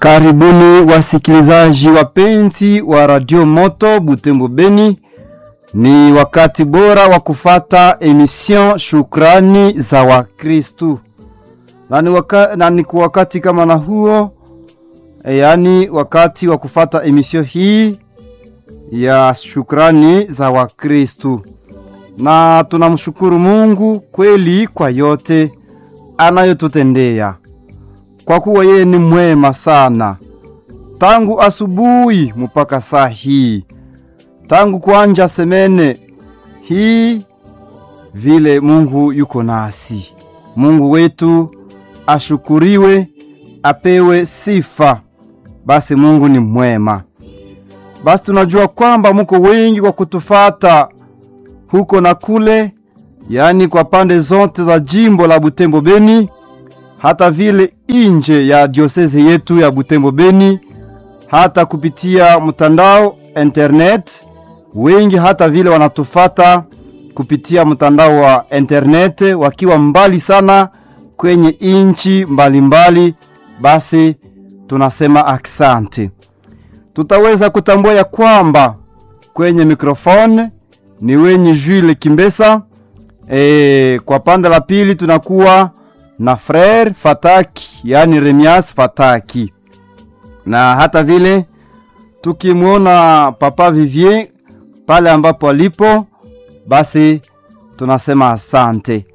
Karibuni wasikilizaji wapenzi wa Radio Moto Butembo Beni. Ni wakati bora wa kufata emission Shukrani za Wakristu, na ni, waka, na ni kwa wakati kama na huo e, yaani wakati wa kufata emission hii ya Shukrani za Wakristu, na tunamshukuru Mungu kweli kwa yote anayotutendea kwa kuwa yeye ni mwema sana tangu asubuhi mpaka saa hii, tangu kuanja semene hii vile Mungu yuko nasi. Mungu wetu ashukuriwe, apewe sifa. Basi Mungu ni mwema. Basi tunajua kwamba muko wengi kwa kutufata huko na kule, yaani kwa pande zote za jimbo la Butembo Beni hata vile inje ya diosese yetu ya Butembo Beni, hata kupitia mtandao internet. Wengi hata vile wanatufata kupitia mtandao wa internet wakiwa mbali sana kwenye inchi mbalimbali. Basi tunasema aksanti. Tutaweza kutambua ya kwamba kwenye mikrofone ni wenye Jules Kimbesa. E, kwa pande la pili tunakuwa na frere Fataki, yani Remias Fataki, na hata vile tukimwona papa Vivier pale ambapo alipo, basi tunasema asante.